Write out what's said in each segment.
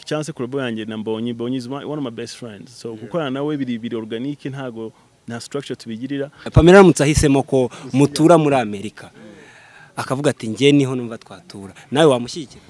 cyangwa se kurabo yanjye na mbonye mbonye is one one of my best friends so gukorana nawe biri biri organic ntago nta structure tubigirira pamela aramutse ahisemo ko mutura muri amerika akavuga ati njye niho numva twatura nawe wamushyigikira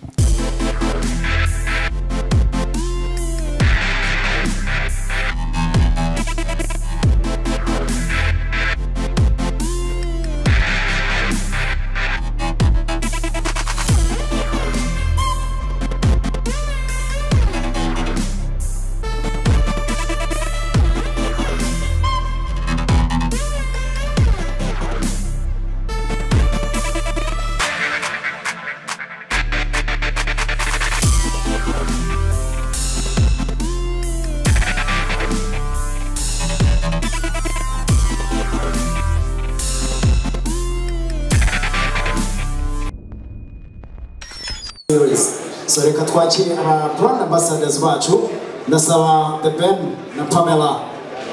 so reka twakire aba brand ambassadors bacu ndasaba the ben na pamela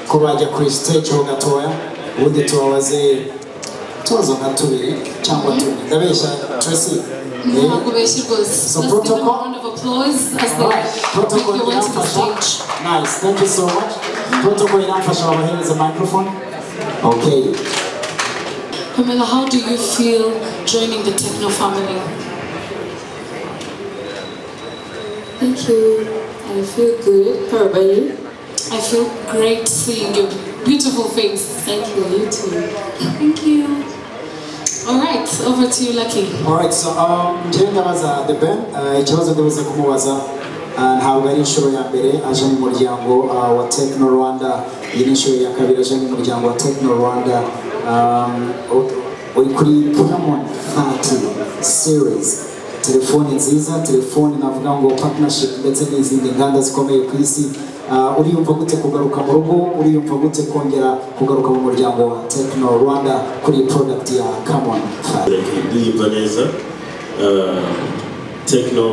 ko bajya kuri stage ho gatoya ubundi tubabaze utubazo nka tubiri cyangwa tune ndabeshya tracy Ntabwo ubeshye rwose. So Let's give them a protocol- round of applause as they protocol make their way to the iramfasha stage. nice thank you so much protocol iramfasha wabahereza microphone okay Pamela, how do you feel joining the Techno family? Thank you. I feel good. How about you? I feel great seeing your beautiful face. Thank you. You too. Thank you. All right, over to you, Lucky. Alright, so um, njyewe ndabaza The Ben uh, ikibazo ndabuze kumubaza uh, ntabwo ari inshuro ya mbere aje mu muryango uh, wa Techno Rwanda iyi ni inshuro ya kabiri aje mu muryango wa Techno Rwanda um, u- uri kuri Camon 30 series telefoni nziza telefoni navuga ngo partnership ndetse n'izindi nganda zikomeye ku isi Uh, uriyumva gute kugaruka mu rugo uriyumva gute kongera kugaruka mu muryango wa Techno Rwanda kuri iyi product ya Camon 30 ndiyumva neza tekino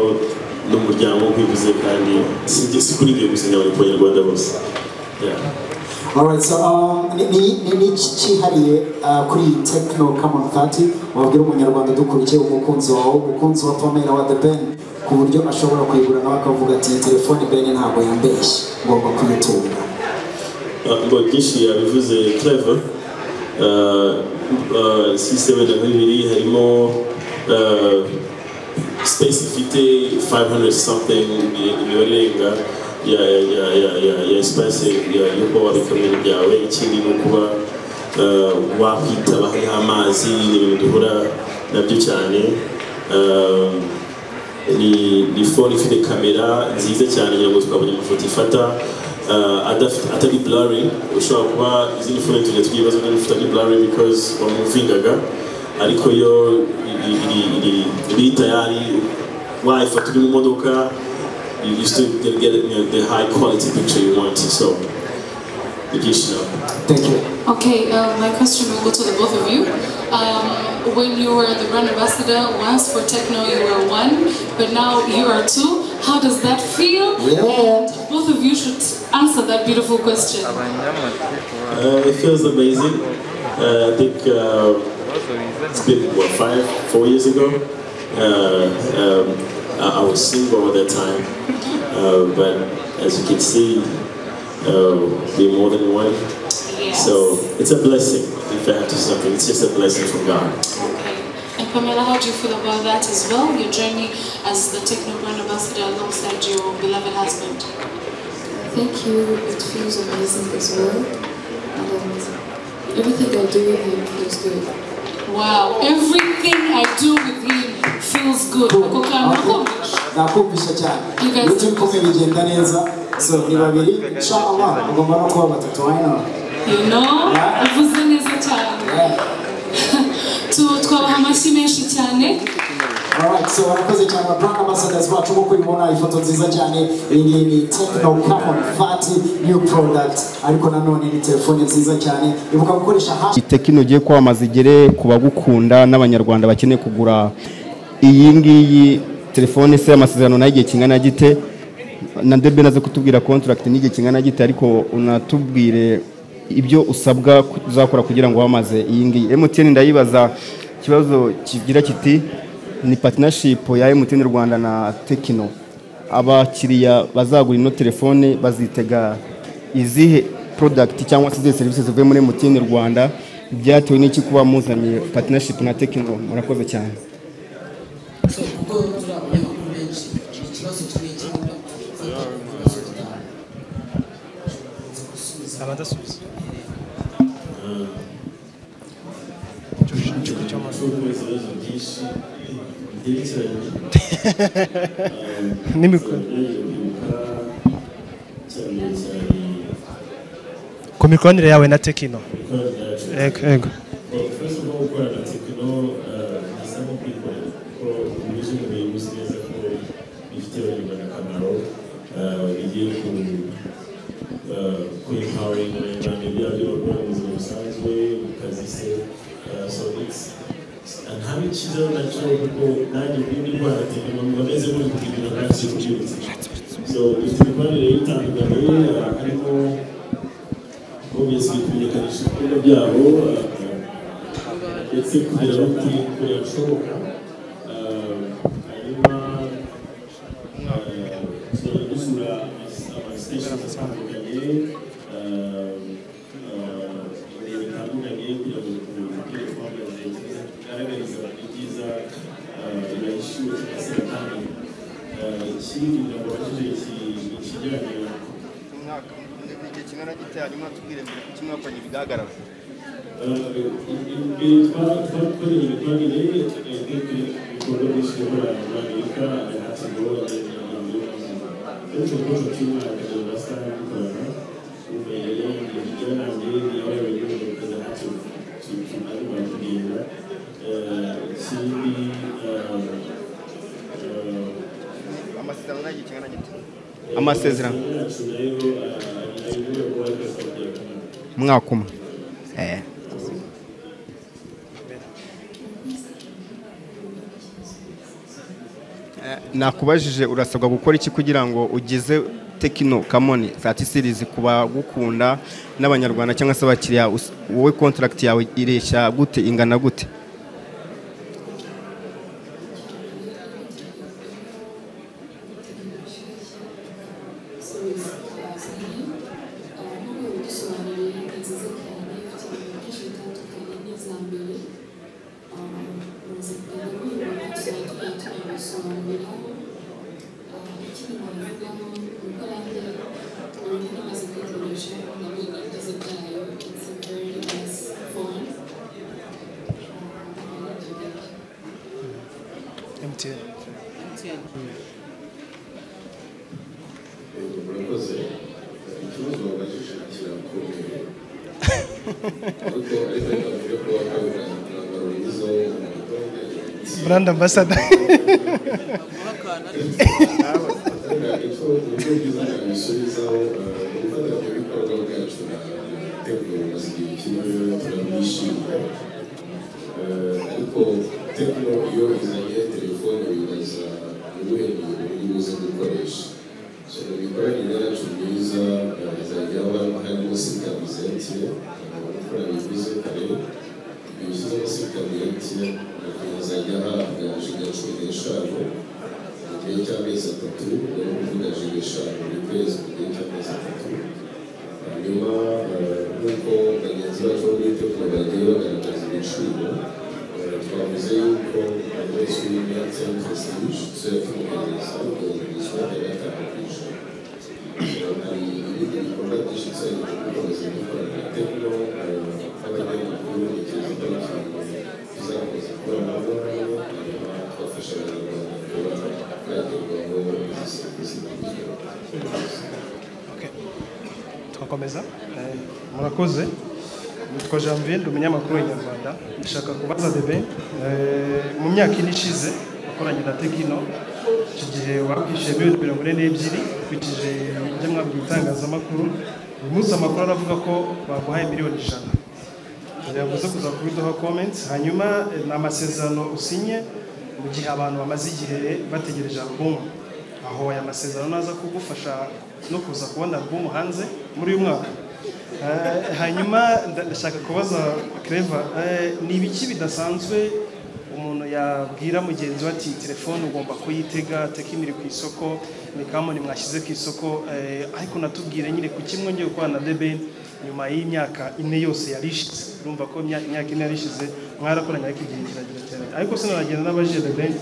n'umuryango nk'ibivuze kandi si si kuri ibyo gusa nyabona ku banyarwanda bose Yeah. Alright, so um, ni ni- ni- ni iki cyihariye uh, kuri iyi Techno Common Party wabwira umunyarwanda dukurikiye umukunzi wawe umukunzi wa Pamela wa The Ben ku buryo ashobora kuyigura nawe akavuga ati iyi telefone Ben ntabwo yambeshye ngomba kuyitunga ngo byinshi yabivuze clever sisiteme na bibiri harimo uh, space ifite 500 something imibare irenga ya ya ya ya ya ya space ya yo kuba wabikamo ibintu byawe ikindi ni ukuba uh, wakwitaba hariho amazi ni ibintu duhura nabyo cyane Um, ni ni phone ifite kamera nziza cyane kugira ngo twabonye amafoto ifata uh, adafite atari blurry ushobora kuba izindi phone tujya tugira ibibazo n'ibifite ari blurry because wamuvingaga ariko yo iri- iri- iri- iri tayari wayifata uri mu modoka you you still get get, you know, the high quality picture you want so ni byinshi nawe Thank you. Okay, uh, my question will go to the both of you. Um, when you were the brand ambassador once for Techno, you were one, but now you are two. How does that feel? Yeah. And both of you should answer that beautiful question. Uh, it feels amazing. Uh, I think uh, it's been what five, four years ago. Uh, um, I, I was single at that time, uh, but as you can see, uh, we're more than one. Yes. So it's a blessing. If I have to say something, it's just a blessing from God. Okay. And Pamela, how do you feel about that as well? Your journey as the Techno brand ambassador alongside your beloved husband. Thank you. It feels amazing as well. And everything I do with him feels good. Wow, everything I do with him feels good. Kukukana kumbi. nakumvisha cyane You guys- iyo turi kumwe bigenda neza so ni babiri inshallah ugomba no kuba batatu why not You know, Yeah. uvuze neza cyane. yeah. Tu- Twabaha amashyi menshi cyane. Alright, so wanakoze cyane Brand Ambassadors bacu nk'uko ubibona ifoto nziza cyane iyi ngiyi ni Techno Carbon Fat New Product ariko nanone ni telefone nziza cyane ibuka gukoresha hash tekino ugiye kwamamaza igere ku bagukunda n'abanyarwanda bakeneye kugura iyi ngiyi telefone se amasezerano nayo igihe kingana gite na ndebe naze kutubwira contract n'igihe kingana gite ariko unatubwire ibyo usabwa ku- uzakora kugira ngo wamaze iyi ngiyi MTN ndayibaza ikibazo kigira kiti ni partnership ya MTN Rwanda na Tekino abakiriya bazagura ino telefone bazitega izihe porodagiti cyangwa se izihe serivisi zivuye muri emutiyeni rwanda byatewe n'iki kuba muzanye patinashipu na tekino murakoze cyane ubwo turi abanyamakuru benshi ikibazo kimwe cyangwa gufata ibibazo bitanu abadasubiza ibibazo byinshi bigerekeranye n'imikoro byibuka cyane cyane ku mikoranire yawe na tekino ibikorwa byacu yego yego first of all gukorana na tekino bisa nko kwikorera kuko ubuze ubumenyi uzi neza ko bifitiye abanyarwanda akamaro eh, bigiye ku eh, ku empowering abanyarwanda byaba by'abakora mu buzima busanzwe mu kazi se Eh, so it's and having children natural kuko nanjye muri ndwara tekino mbameze muri kugira ngo ntakire kubyibutsa so ifite imikoranire y'itandukanye eh, harimo obviously kumenyekanisha ibikorwa byabo uh, ndetse kugera no kuri kure hashoboka Uh, hanyuma uh, tuzajya dusura amasitesheni atandukanye uh, uh, ibihe bitandukanye kugira ngo tubwire ko bahagaze neza tugaragariza abantu ibyiza bibahishiwe cyangwa se batandukanye ikindi ntabwo bakije ikijyanye amasezerano mwaka umwe Eh, nakubajije urasabwa gukora iki kugira ngo ugeze tekino kamoni satisirizi ku bagukunda n'abanyarwanda cyangwa se abakiriya us- wowe kontaragiti yawe ireshya gute ingana gute It's a very nice phone. Um, I like it. MTN murakoze ibicuruzwa wabajije kirakomeye ariko ariko bavuga ko wakoraga umwambaro mwiza w'umuhondo brand ambassador icyo uburyo bwiza bwabisubizaho ubufatanyabikorwa bwacu na teknoloji zigiye kimwe turabishimira Eh, ariko tekno iyo izanye telefone wibaza ubuhe buryo buze gukoresha so mu mikoranire yacu myiza eh, izajya haba harimo sikami za mtn abakora bivuze kare ibishyizemo sikami ya mtn bakazajya bahabwa jiga cumi n'eshanu mu gihe cy'amezi atatu bari kuvuga jiga eshanu buri kwezi mu gihe cy'amezi atatu hanyuma eh, nk'uko bagenzi bacu bo muri tekno bagiye bagaragaza ibiciro eh, twavuze yuko buri wese uri muri mtn fesitisho yakumuhereza ugahurizwa gatanu ku ijana hari ibindi bikorwa byinshi cyane by'ubucuruzi bikorana na tekino nk'abanyamakuru igihe zitandukanye tuzakomeza ikoranabuhanga hanyuma twafasha abanyarwanda kuba bagerwaho izi serivisi z'ubuzima tugakomeza Eh, murakoze nitwa janvier umunyamakuru w'inyarwanda ndashaka kubaza bebe eh, mu myaka ine ishize wakoranye na tekino iki gihe wakwishyuye miliyoni mirongo ine n'ebyiri ukurikije ibyo mwabwiye itangazamakuru uyu munsi amakuru aravuga ko baguhaye miliyoni ijana yavuze kuza kubiduha comments hanyuma eh, ni amasezerano usinye mu gihe abantu bamaze igihe bategereje alubumu aho aya masezerano naza kugufasha no kuza kubona alubumu hanze muri uyu mwaka Eh, hanyuma nda- ndashaka kubaza Clever eh, ni ibiki bidasanzwe umuntu yabwira mugenzi we ati telefone ugomba kuyitega tekino iri ku isoko ni kamoni mwashyize ku isoko eh, ariko natubwire nyine kuki mwongeye gukorana na The Ben nyuma y'imyaka ine yose yari ishize urumva ko imya- imyaka ine yari ishize mwarakoranye ariko igihe kiragira cyane ariko sinaragenda n'abaje The Ben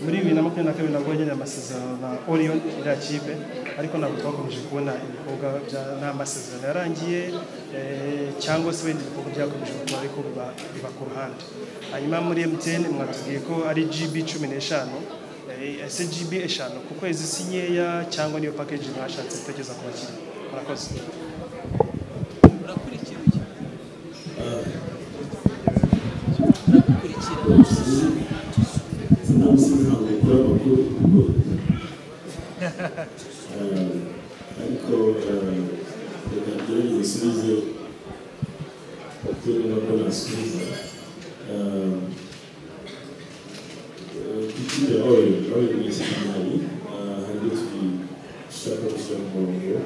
muri bibiri na makumyabiri na kabiri nabwo wagiranye amasezerano na Orion iriya kipe ariko ntabwo twakomeje kubona ibikorwa bya- nta masezerano yarangiye eh, cyangwa se wenda ibikorwa byakomeje gukora ariko biba- biba ku ruhande hanyuma muri MTN mwatubwiye ko ari GB cumi n'eshanu eh, ese GB eshanu ku kwezi si nkeya cyangwa niyo package mwashatse gutekereza ku bakiriya murakoze sinabisikanguka amakuru kuko Eh, ariko eh, reka ngerageze nsubize tureba ko nasubiza Eh, eh, kugira oil oil ni ikinani hari dushaka gushyira mu murongo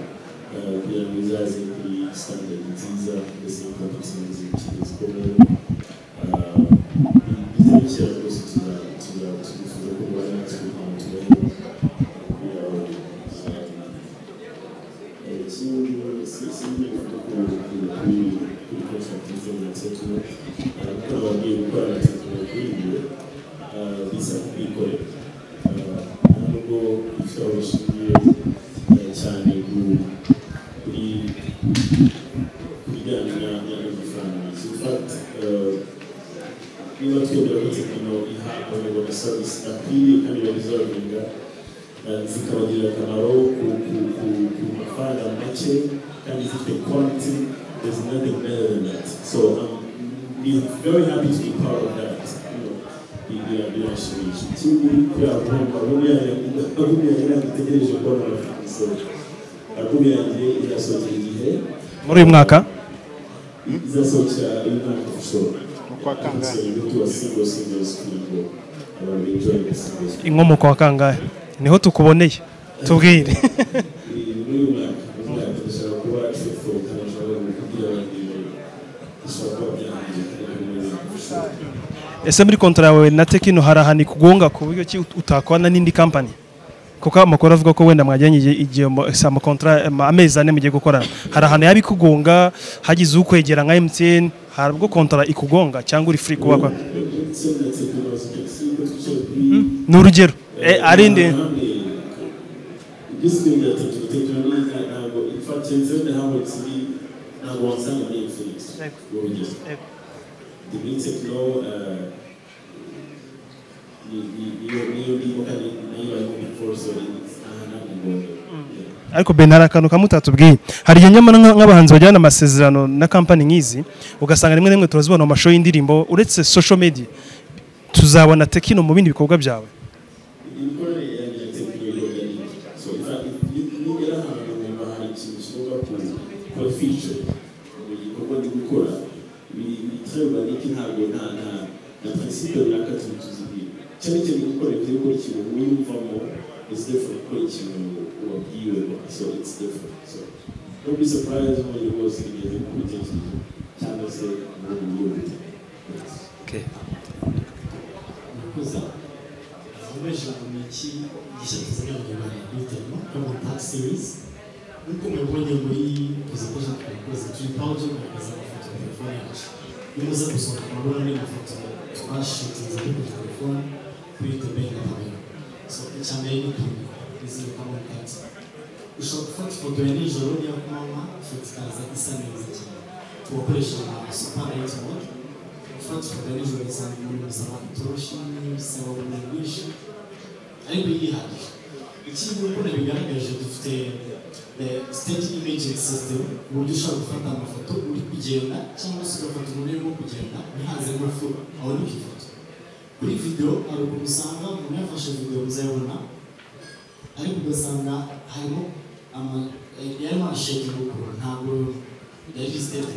eh, kugira ngo izaze kuri standard nziza mbese n'inkompetensi zigezweho bizabishyira rwose tuzabifuza ko mubaye natwe ahantu tubaye umupira ikindi singiye kuvuga kuri kuri contract izina tekino kuko ababwiye gukora na tekino kuri ibyo bisaba kwikorera nubwo ifite aho bishingiye cyane kuri bijyanye n'amafaranga in fact niba twemera ko tekino iha abanyarwanda serivisi akwiriye kandi babizorinda zikabagirira akamaro ku ku- ku- ku mafaranga make kandi zifite quality there's nothing better than that so um, I'm very happy to be part of that you know, bi- bira- birashimisha ikindi kubera kumva agumi yanjye ntabwo itegereje kubona amafaranga so agumi yanjye irasohokera igihe muri uyu mwaka izasohokera uyu mwaka ushobora so you go to a single single school go abantu enjoy the single school inkomoko wa kangahe niho tukuboneye tubwire muri uyu mwaka uyu mwaka dushaka kuba truthful kandi dushaka kugira abantu dushaka kuba byahangiye kandi muri uyu mwaka ese muri kontra yawe na tekino hari ahantu ikugonga ku buryo ki ut- utakwana n'indi kampani kuko amakuru avuga ko wenda mwajyanye igihe- igihe mo- si amakontra ama- amezi ane mugiye gukorana hari ahantu yaba ikugonga hagize ukwegera nka MTN hari ubwo kontra ikugonga cyangwa uri free kuba kwa itsinda tekinoloji igisigo twicaye kuri ni urugero Eh, ari ndi igisigo cya tekinoloji ntabwo ifatenze ntabwo kiri ntabwo wasanga muri Felix Yego. urugero Yego. the green techno uh, ni- ni- niyo- niyo ndimo kandi nayo barimo biforso ahantu hamwe Yeah. ariko Ben hari akantu kamwe utatubwiye hari igihe nyamara nka- nk'abahanzi bajyana amasezerano na kampani nk'izi ugasanga rimwe na rimwe turazibona mu mashusho y'indirimbo uretse social media tuzabona tekino mu bindi bikorwa byawe imikorere yanjye ya tekinolo ya niki so in fact nigera ahantu numva hari ikintu kigomba ku- kuba feature mu gikorwa ndi gukora ibitarwa niki ntabwo nta nta na principe runaka tuba tuzibwira cyane cyane gukorera ibyo gukora ikintu wiyumvamo is different gukora ikintu wabwiwe so it's different so don't be surprised when you go see the kubitekerezo cyangwa se mu buryo Okay. kuza abaje mu iki gishatu zana nyamara bitamo kama tax series nuko mubonye muri presentation twakoze turi pause kugaragaza amafoto ya telefone yacu nimuza gusoma murabona ni amafoto twashitinze kuri telefone kuri tebeni na kamera so icya mbere ni kamera izina kamera kanzu ushobora gufata ifoto ya nijoro niyo ku manywa ifoto ikaza isa neza cyane tugakoresha super light mode gufata ifoto ya nijoro usanga umuntu bisaba itoroshi bisaba urumuri rwinshi ariko yihagije ikindi uko nabigaragaje dufite eh, state imaging system ku buryo ushobora gufata amafoto uri kugenda cyangwa se ugafata umuntu urimo kugenda ntihazemo fu aboneka ifoto kuri video hari ukuntu usanga umuntu yafashe video muzayabona ariko ugasanga harimo ama- eh, yarimo arashakinga ukuntu ntabwo yari sitete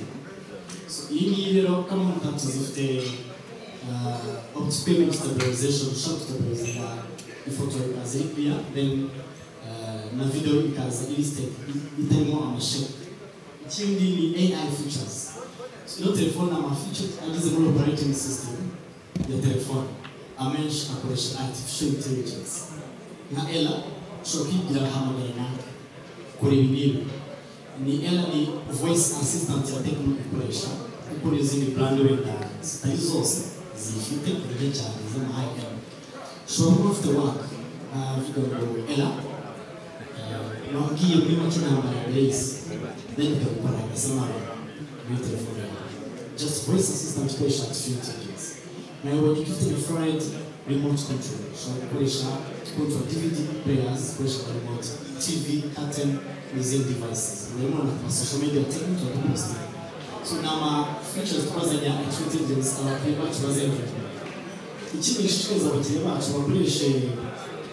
iyi ngiyi rero kamoni tapu zifite optipemen stabilization ushobora gutabiriza ifoto ikaza iri kuriya then eh, na video ikaza iri step itarimo amashami ikindi ni ai features ino telefone ama features agize muri operating system ya telefone amenshi akoresha artificial intelligence nka ela ushobora kwibwira bahamagara nawe kureba ibintu ni era ni voice assistant ya tekino ikoresha gukora izindi brand wenda zitari zose zifite kurya cyane z'amahanga ushobora kuba ufite waka navuga ngo era wabwiye muri make intambara ya base then ikagukora agasamara muri telefone yawe just voice assistant ikoresha tuyuti nawe wari ufite referent remote control ushobora gukoresha control dvd players ikoresha remote tv curtain n'izindi devices rero murabona ku social media technique turaduposita so ni ama features twazanye artificial intelligence abakiriya bacu bazengera ikindi gishishikariza abakiriya bacu bakoreshe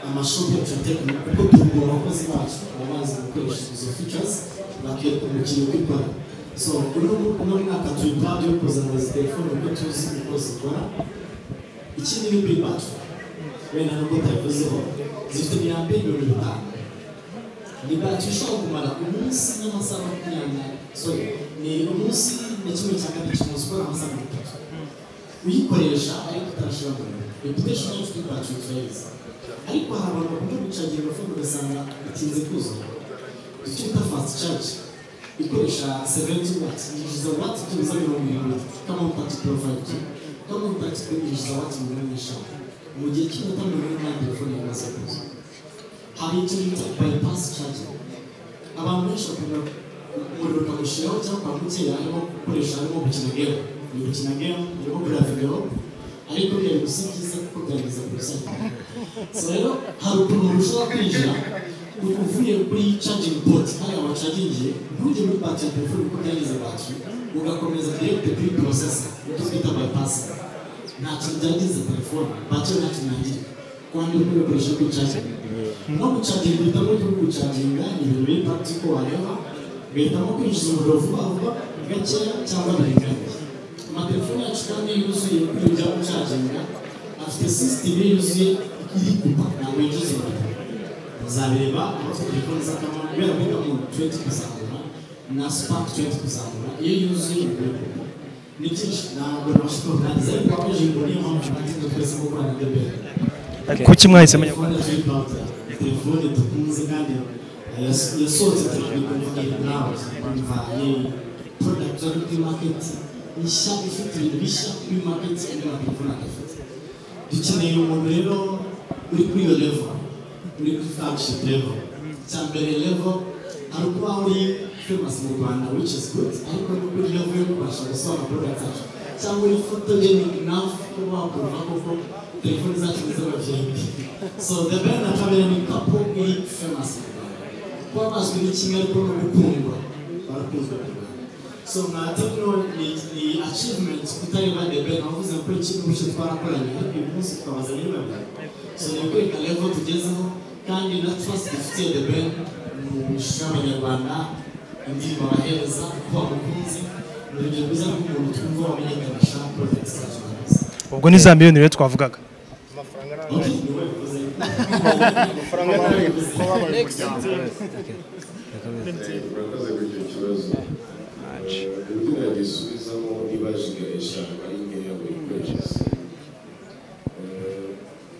amashuri yacu ya technique kuko tugura abakozi bacu baba bazi gukoresha izo features bakiyereka umukiriya uko ikora so uno uno mwaka turi proud yo kuzana izi telefone kuko tuzi uko zikora ikindi ni big bad wenda nubwo utabivuzeho zifite imyambi mirongo itanu ni bati ishobora kumara umunsi n'amasaha makumyabiri sorry ni umunsi na kimwe cya kabiri cy'umunsi ukora amasaha mirongo itatu uyikoresha ariko utarashiramo reputation yacu kuri bati turayizi ariko hari abantu bakunda kwicagira agafungo ugasanga bitinze kuzura icyo bita fast charge ikoresha seventy watts yinjiza watts byibuze mirongo irindwi kama utatu porofayive kama utatu kwinjiza watts mirongo eshanu mu gihe cy'iminota mirongo ine nta telefone yamaze kuza hari icyo bita bypass charging abantu benshi bakunda umuriro ukamushyiraho cyangwa ukamukira arimo gukoresha arimo gukina game ni gukina game arimo kureba video ariko byari gusa byiza kuko byageza ku isoko so rero hari ukuntu ushobora kwinjira uvuye kuri charging port hariya wacagingiye ntujye muri batiri ya telefone kuko byagize batiri ugakomeza direct kuri processor icyo twita bypass nta kintu byangiza telefone batiri nta kintu yangirika kwandura muri bikoresho by'icagingi no gucaginga uhitamo cyo gucaginga ibintu bita ko wareba ugahitamo kwinjiza umuriro vuba vuba gakeya cyangwa biringaniye amatelefone yacu kandi yuzuye kuri bya gucaginga afite sisiteme yuzuye iri kupa ntabwo yinjiza umuriro muzareba abafite telefone z'akamaro kubera ko mu tuwenti kuzamura na spark tuwenti kuzamura iyo yuzuye umuriro ni byinshi ntabwo nabasha kurangiza ariko abaje ngo niyo mpamvu natsinze twese kuko nanidebera kuki mwahise mujya telefone telefone dukunze kandi yasohotse cyane kuvuga nawe kumva product yo kuri market ishya ifite ibintu bishya kuri market indi matelefone adafite dukeneye umuntu rero uri kuri iyo level uri kuri flagship level icya mbere level hari ukuba uri famous mu rwanda which is good ariko no kuri level yo kubasha gusobanura product yacu cyangwa uri photogenic enough kuba wakumva koko telefone zacu ni z'abavyeyi so the band na kabera ni couple iri famous mu Rwanda kuba bazwi ni kimwe ariko no gukundwa barakunzwe mu Rwanda so nka techno ni ni achievement kutareba the band wavuze ko ikintu cyo twarakoranye ariko uyu munsi twabaza ni babiri so ni kwereka level tugezeho kandi na trust dufitiye the band mu ishusho y'abanyarwanda indirimbo abahereza ko bamukunze ni urugero rwiza rw'umuntu twumva wamenyekanisha project zacu neza ubwo ni za miliyoni rero twavugaga murakoze kuri icyo kibazo uburyo nagisubizamo niba jigarisha ari nkeya buri kwezi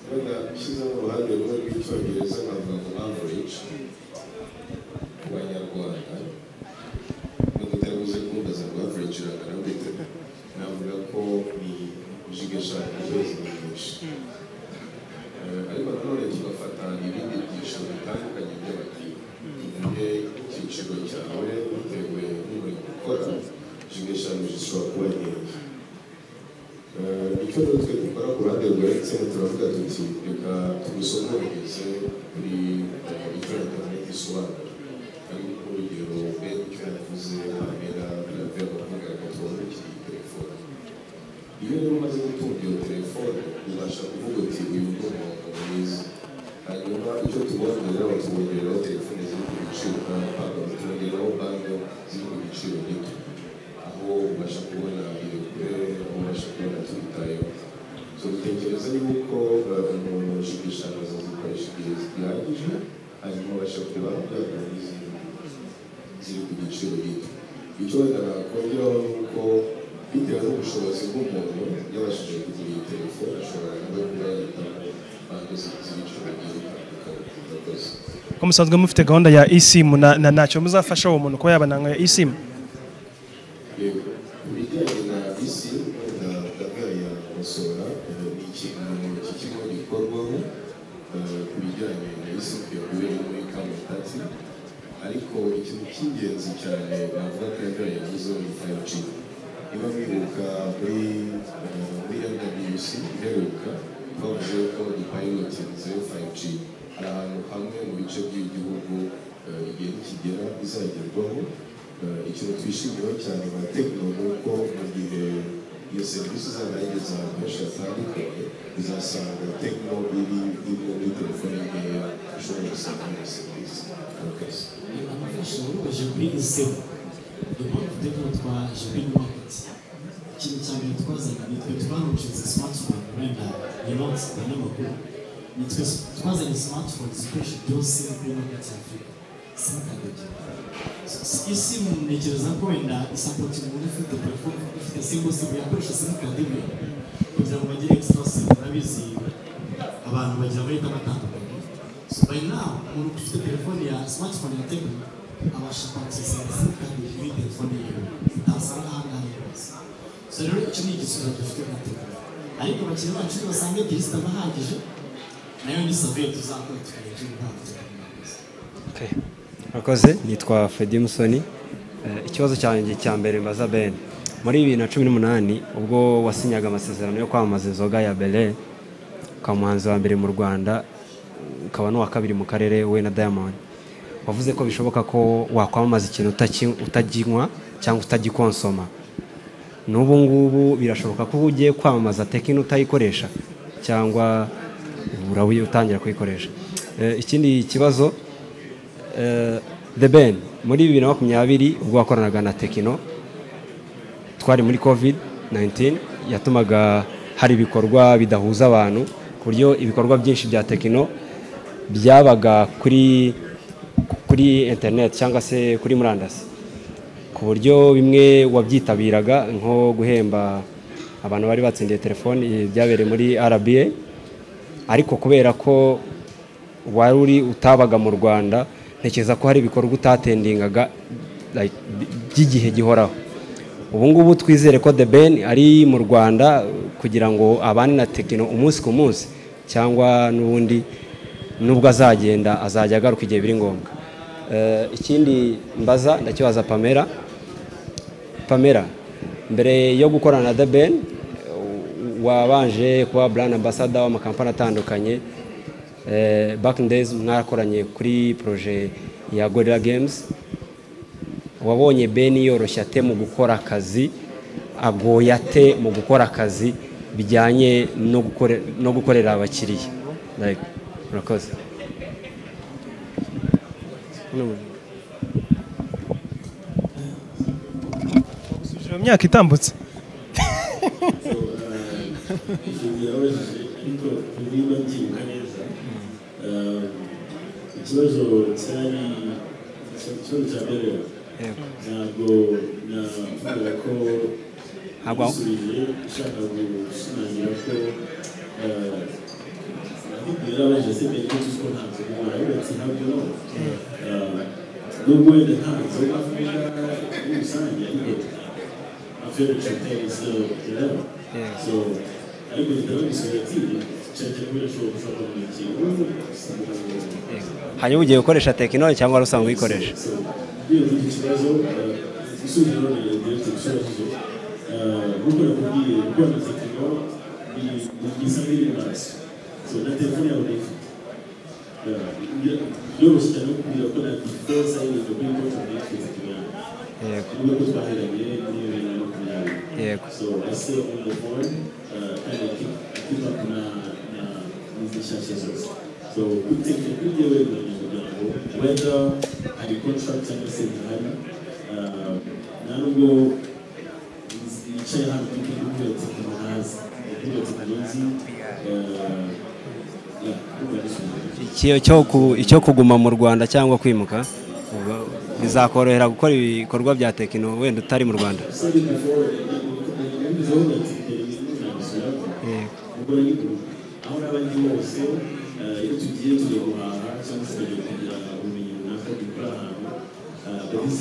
wenda ushyizemo uruhande rumwe rw'icyongereza nkavuga ngo average ku banyarwanda nubwo utari buze kumbaza ngo average urangana gute navuga ko ni jiga eshanu ku kwezi ni nyinshi Eh, ariko nanone tugafata ibindi byiciro bitandukanye by'abakiriya tuvuge icyiciro cyawe bitewe n'ibintu ukora jiga eshanu zishobora kuba nkeya Eh, icyo rero twe dukora ku ruhande rwa emutiyeni turavuga tuti reka tubisomorereze kuri eh, icyo interineti isobanura ariko urugero mbere icyo yavuze amera biravuye abavuga ngo tubone ikiri telefone iyo rero umaze gutunga iyo telefone ubasha kuvuga uti uyu ni umuntu mwiza hanyuma icyo tubongerera batubongereraho telefone ziri ku biciro nk'amafaranga batubongereraho banki ziri ku biciro gito aho ubasha kubona irekure aho ubasha kubona twitayeho so dutekereza yuko eh, umuntu ushaka eshanu azazikoresha igihe zihagije hanyuma abasha kureba amafaranga n'izindi ziri ku giciro gito icyo wenda nakongeraho ni uko bitewe n'ubushobozi bw'umuntu yabashije kugura iyi telefone ashobora no kuba yahitamo ko musanzwe mufite gahunda ya isimu na na- ntacyo muzafasha uwo muntu kuba yabananga ya isimu yego ibijyanye na bisi na ndavuga ya musora eh, ni ikintu iki kigo gikorwaho eh, ku bijyanye na bisi yabereye muri kamutasi ariko ikintu cy'ingenzi cyane navuga ko yavuga yavuze ni fayoci niba mwibuka muri eh, muri rwc iheruka twavuze ko dupayilotinze fayoci hari ahantu hamwe mu bice by'igihugu eh, igihe nikigera bizagerwaho Eh, ikintu twishimiyeho cyane ba tekino ni uko mu gihe iyo serivisi izaba yageze ahantu henshi hatandukanye uzasanga tekino iri irimo muri telefone nkeya ushobora gusanga iyo serivisi murakoze abafasha baje kubigezeho niyo mpamvu tekino twaje kuri maketi ikintu cya mbere twazanye nitwe twarushinze smartphone wenda yabonetse abanyamakuru nitwe twazanye smartphone zikoresha byose kuri maketi afurika simukadege isi ntekereza ko wenda isapoti umuntu ufite telefone ufite simbo simu yakoresha simukadi imwe kugira ngo bagire extra simu urabizi abantu bagira amahitamo atandukanye so by now umuntu ufite telefone ya smartphone ya tekino abasha kwakira simukadi muri telefone yiwe utasanga aha ngaha hose so rero icyo ni igisubizo dufite nka tekino ariko abakiriya bacu basanga ebyiri zitabahagije nayo ni savuye tuzakora tukareba icyo ntabwo tekino murakoze nitwa Freddy Musoni Eh, ikibazo cyanjye cya mbere mbaza Ben muri bibiri na cumi n'umunani ubwo wasinyaga amasezerano yo kwamamaza inzoga ya Bele ukaba umuhanzi wa mbere mu Rwanda ukaba n'uwa kabiri mu karere we na Diamond wavuze ko bishoboka ko wakwamamaza ikintu utaki- utaginywa cyangwa utagikonsoma n'ubu ngubu birashoboka ko uba ugiye kwamamaza tekino utayikoresha cyangwa urawi utangira kuyikoresha Eh, ikindi kibazo eh, The Ben muri bibiri na makumyabiri ubwo wakoranaga na tekino twari muri covid 19 yatumaga hari ibikorwa bidahuza abantu ku buryo ibikorwa byinshi bya tekino byabaga kuri kuri internet cyangwa se kuri murandasi ku buryo bimwe wabyitabiraga nko guhemba abantu bari batsindiye telefoni eh, byabereye muri RBA ariko kubera ko wari uri utabaga mu Rwanda ntekereza ko hari ibikorwa utatendingaga like, by- by'igihe gihoraho ubu ngubu twizere ko The Ben ari mu Rwanda kugira ngo abane na Tekino umunsi ku munsi cyangwa n'ubundi nubwo azagenda azajya agaruka igihe biri ngombwa Eh, ikindi mbaza ndakibaza Pamela Pamela mbere yo gukorana na The Ben eh, wabanje kuba brand ambassador w'amakampani atandukanye eh, back in days mwakoranye kuri projet ya Gorilla Games wabonye Ben yoroshya ate mu gukora akazi agoya ate mu gukora akazi bijyanye no gukore- no gukorera abakiriya Like, murakoze Ubusubije mu myaka itambutse yabajije ariko niba mbyibuka neza eh, ikibazo cyari ikibazo cya mbere ntabwo navuga ko Ntabwo aho- yisubije ushaka gushimangira ko eh, nabibwira abaje se mbere ko tuzi ko nta nzoga umuntu yubatse ntabyo no Eh, nubwo wenda nta nzoga avuga muri rusange ariko I feel that your pain is still there. Yeah. So I would know this way too. Check it with a short trouble with you. hanyuma ugiye gukoresha tekino cyangwa wari usanzwe uyikoresha So you know ikibazo isubira no yegera ikibazo. Uko nakubwiye uko natekino ni byiza biri maso. So na telefone yawe ni yoroshye cyane kubwira ko na defense ari ibintu biri mu kibazo kimwe. Yego. Ubwo twaheranye n'iyo bibiri na makumyabiri. Yego. So I stay on the board, uh, kind of keep, keep up na, na musicianship. So we take a good deal with the whether I contract cyangwa se ntihari, uh, nta nubwo yicaye hano kuko nubwo tekino ntazi, nubwo tekino nzi, uh, yeah, nubwo nzi. Iki- icyo ku- icyo kuguma mu rwanda cyangwa kwimuka uba- bizakorohera gukora ibikorwa bya tekino wenda utari mu rwanda said it before, and it was all that they knew that was happening. Ubwo rero, aho naba ndi kandi hose eh, iyo tugiye tugiye guhaha cyangwa se tugiye kugira ubumenyi runaka dukora ahantu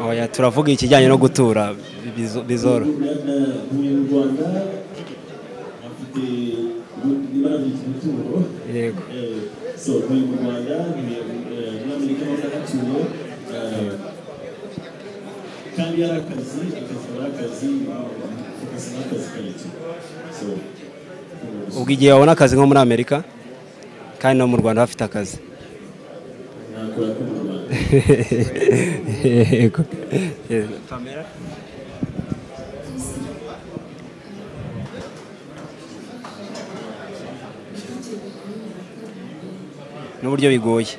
oya turavuga ikijyanye no gutura bizo- bizoro mu rwanda afite ibara ryitwa umutungo yego so ni mu rwanda ni eh, muri amerika bafata ituro kandi yari akazi akazi ari akazi fokasi ni akazi kacu so ubwo igihe wabona akazi nko muri amerika kandi no mu rwanda hafite akazi nakora ko mu rwanda yego Yego. n'uburyo bigoye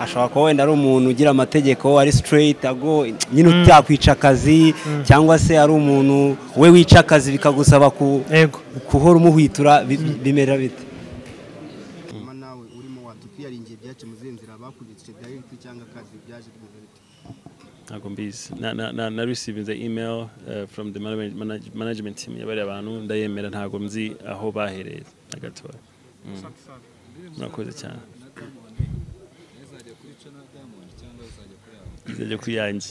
ashobora kuba wenda ari umuntu ugira amategeko ari straight ago nyine utakwica akazi cyangwa se ari umuntu we wica akazi bikagusaba ku- guhora umuhwitura bi- bimera bite hanyuma nawe urimo watukwiyaringiye ibyacu mu zindi nzira bakubitse bya yuti cyangwa akazi byaje rwose ntabwo mbizi Na- na- na- narisivinze email uh, from the manage- manage- management team yabariye abantu ndayemera ntabwo mzi aho bahereye na gatoya Mm. murakoze cyane izajya kuri yanjye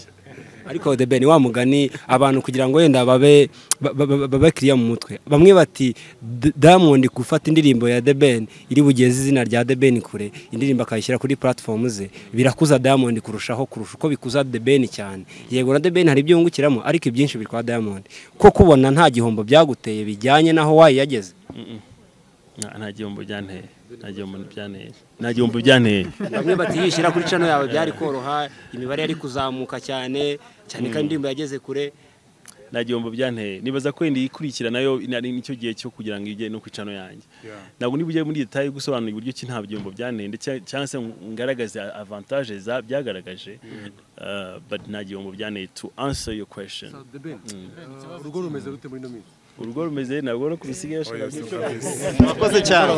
ariko the ben wa mugani abantu kugira ngo wenda babe ba- ba- ba- babe kiriya mu mutwe bamwe bati D- Diamond gufata indirimbo ya the ben iri bugeze izina rya the ben kure indirimbo akayishyira kuri platform ze birakuza Diamond kurushaho kurusha uko bikuza the ben cyane yego na the ben hari ibyo yungukiramo ariko ibyinshi biri kwa Diamond ko kubona nta gihombo byaguteye bijyanye naho wayageze Mm-mm. Nta- nta gihombo byanteye nta gihombo byanteye nta gihombo byanteye bamwe bati yishyira kuri cano yawe byari koroha imibare yari kuzamuka cyane cyane ko Mm. indirimbo yageze kure nta gihombo byanteye nibaza ko wenda iyikurikira nayo nari nicyo gihe cyo kugira ngo ijye no ku icano yanjye Yeah. ntabwo niba ujya muri detaye gusobanura uburyo ki nta gihombo byanteye ndetse cyangwa se ngaragaze avantage za byagaragaje Uh, but nta gihombo byanteye to answer your question urugo rumeze rute muri ino minsi urugo rumeze ntabwo no kubisigaye Murakoze cyane.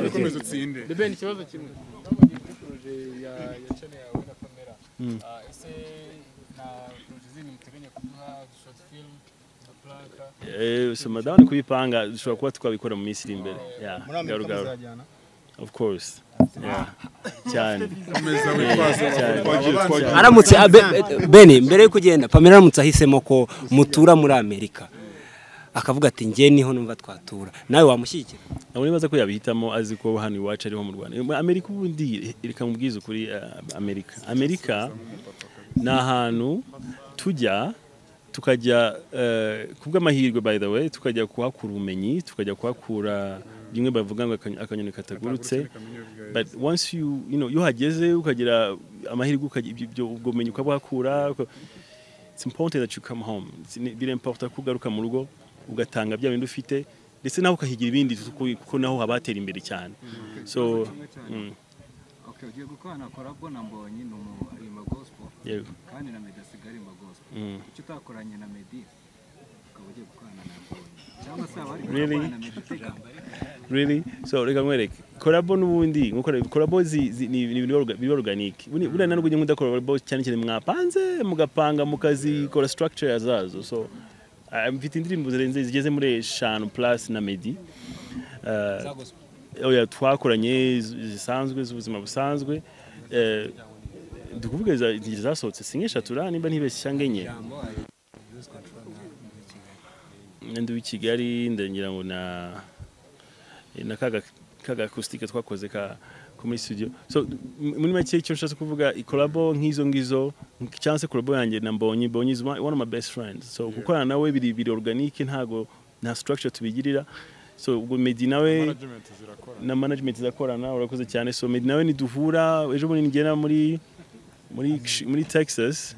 Komeza utsinde. The Ben, ikibazo kimwe muri proje ya ya channel yawe na kamera Mm. ah, ese na proje zindi muteganya kuduha short film na planka Eh, so madame ni kubipanga dushobora kuba twabikora mu minsi iri imbere Yeah, Muri Amerika garugaru. muzajyana? of course Yeah. cyane Komeza Yeah, witwaze, cyane. twagiye, twagiye. aramutse bene mbere yo kugenda pamela aramutse ahisemo ko mutura muri amerika akavuga ati njye niho numva twatura nawe wamushyigikira ntabwo nibaza ko yabihitamo azi ko hano iwacu ariho mu rwanda Eh, amerika ubundi reka mubwize ukuri eh, amerika amerika ni ahantu tujya tukajya eh, kubw'amahirwe by the way tukajya kuhakura ubumenyi tukajya kuhakura bimwe bavuga ngo akany- akanyoni katagurutse but once you you know iyo uhageze ukagira amahirwe ukagira ibyo- ibyo ubwo bumenyi ukabuhakura uka- it's important that you come home It's- ni- birimporta ko ugaruka mu rugo ugatanga bya bindi ufite ndetse nawe ukahigira ibindi kuko- kuko naho haba hatera imbere cyane so mm, Okay, ugiye gukorana na Korabo na Mbonyi ni umuntu aririmba gospel Yego. kandi na Meddy asigaye aririmba gospel. Mm. Kuki utakoranye na Meddy ukaba ugiye gukorana na Mbonyi cyangwa se abari Really? gukorana na Meddy uteganya? really so reka nkwereke korabo n'ubundi nko korabo- korabo zi- zi- ni ni ibintu biba orga- biba organic buriya buriya ntabwo ujya mudakorabo cyane cyane mwapanze mugapanga mukazikora structure zazo so ah, mfite indirimbo zirenze zigeze muri eshanu plus na medi Ah, oya twakoranye z- zisanzwe z'ubuzima busanzwe Eh, dukuvuga za- izi zasohotse si nk'eshatu ra nimba ntibeshye cyangwa enye ndi w'i kigali ndagira ngo na na kaga kaga acoustic twakoze ka ko muri studio so m- muri make icyo nshatse kuvuga ikolabo nk'izo ngizo cyangwa se kolabo yanjye na mbonye mbonye is my- one of my best friends so gukorana nawe biri biri organic ntago nta structure tubigirira so ubwo Meddy nawe Management zirakorana. na management zirakorana urakoze cyane so Meddy nawe niduhura ejo bundi nigera muri muri muri Texas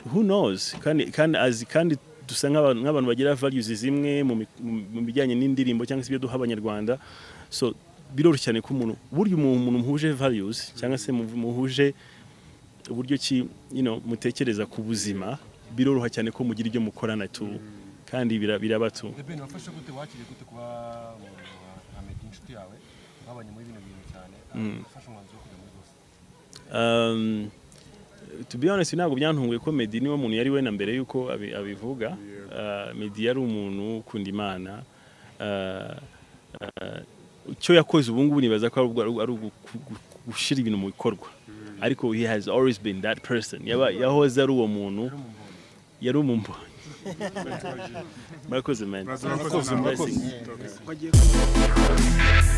who knows kandi kandi azi kandi dusa nk'abantu nk'abantu bagira values zimwe mu mi- mu- mu bijyanye n'indirimbo cyangwa se ibyo duha abanyarwanda so biroroshye cyane ko umuntu burya umuntu muhuje values cyangwa se mu- muhuje uburyo ki you know, mutekereza ku buzima biroroha cyane ko mugira ibyo mukorana tu kandi bira- birabatu Deben wafashe gute wakiriye gute kuba Amedi inshuti yawe babanye muri bino bintu cyane Mm. wafashe umwanzuro wo kujya muri Boston um, to be honest ntabwo byantunguye ko Meddy niwe muntu yari we na mbere yuko abi- abivuga uh, Meddy yari umuntu ukunda imana uh, uh, icyo yakoze ubu ngubu nibaza ko ari ubwo- ari ugu- gu- gu- gushyira ibintu mu bikorwa ariko he has always been that person Yaba- yahoze ari uwo muntu yari umumbonyi murakoze man Murakoze, murakoze. Blessings. Murakoze.